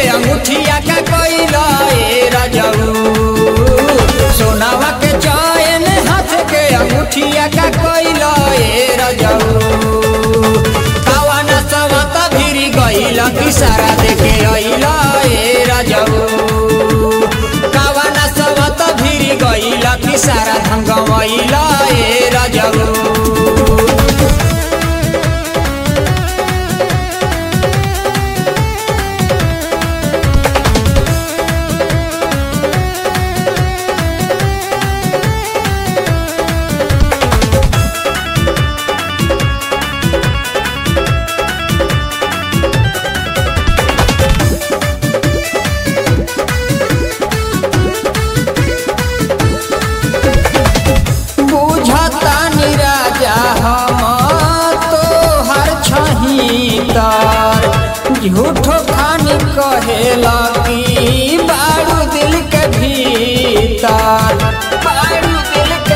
अंगूठिया का कोइला ए रजऊ सोनावा के चैन हाथ के अंगूठिया का कोइला ए रजऊ कावाना सवत भिरी गइला कि सारा देखे अइला ए रजऊ कावाना सवत भिरी गइला कि सारा धंगमइला ए रजऊ बुझता निराजा हम तो हर छहीतर झूठो खानी कहेला कि बारू दिल के भीतर बारू दिल के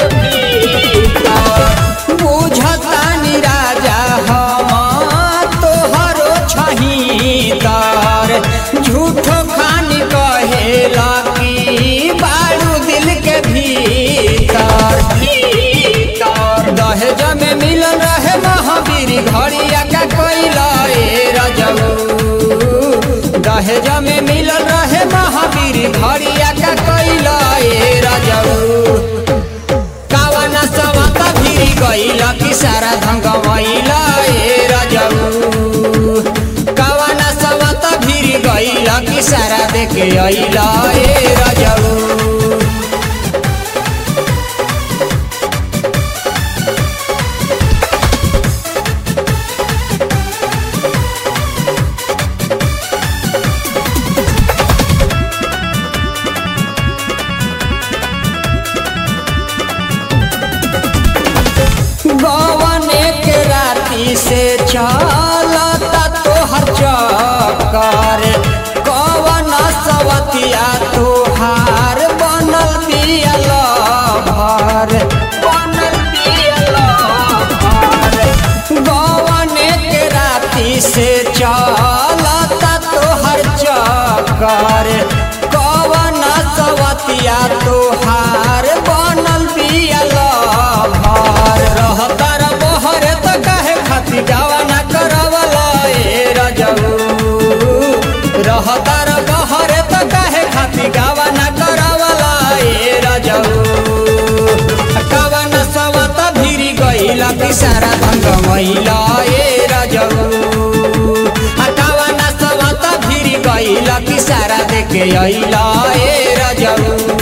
भीतर बुझता निराजा हम तो हरो छहीतर झूठो खानी कहेला कि बारू दिल के भीतर भीतर दहेज में मिलन रहे महावीर घड़िया का कोइला ए रजऊ दहेज में मिलन रहे महावीर घड़िया का कोइला ए रजऊ कावना सवत भिरी गइला कि सारा धंगमइला ए रजऊ कावना सवत भिरी गइला कि सारा देखे अइला ए रजऊ गवने के राती से चलता तोहर चक्कर कवन सवतिया तोहार बनल बियल भर बनल बियल भर गवने के राती से चलता तोहर चक्कर कवन सवतिया तोहार बनल बियल भर रहतर बहरे त काहे खाती गावा ना करवला ए रजऊ रहतर बहरे त काहे खाती गावा ना करवला ए रजऊ कवन सवत भिरी गइला कि सारा भंग मैला ए रजऊ कवन सवत भिरी गइला कि सारा देखे अइला ए रजऊ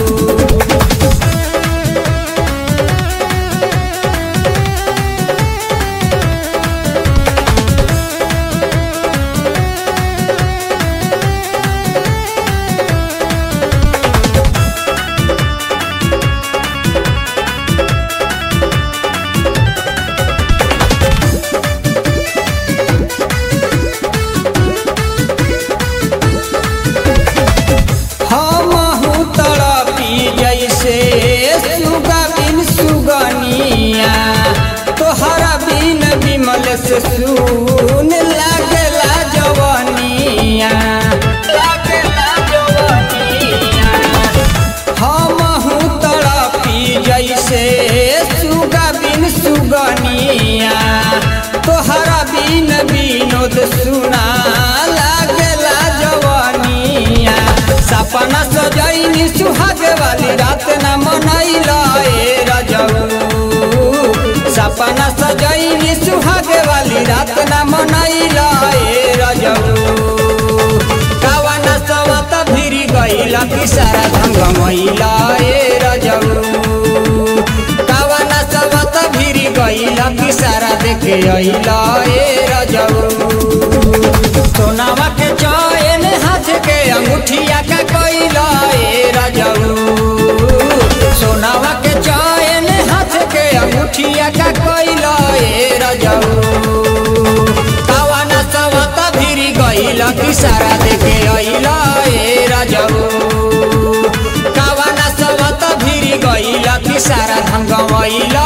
हमहू तड़पी जैसे सुगा बिन सुगनिया तोहरा बिन विमल से सुन लागला जवनिया लागला जवनिया हमहू तड़पी जैसे सुगा बिन सुगनिया तोहरा बिन विनोद सुना लागला जवनिया सपना सजैनी सुहाग वाली रात न मनैला ए रजऊ सपना सजैनी सुहाग वाली रात न मनैला ए रजऊ कावन सवत भिरी गइला कि सारा धंग मैला ए रजऊ कावन सवत भिरी गइला कि सारा देखे अइला ए रजऊ सोनावा के चैन हाथ के अंगूठिया का कोइला ए रजऊ सोनावा के चैन हाथ के अंगूठिया का कोइला ए रजऊ कावाना सवत भिरी गइला कि सारा देखे अइला ए रजऊ कावाना सवत भिरी गइला कि सारा धंगमइला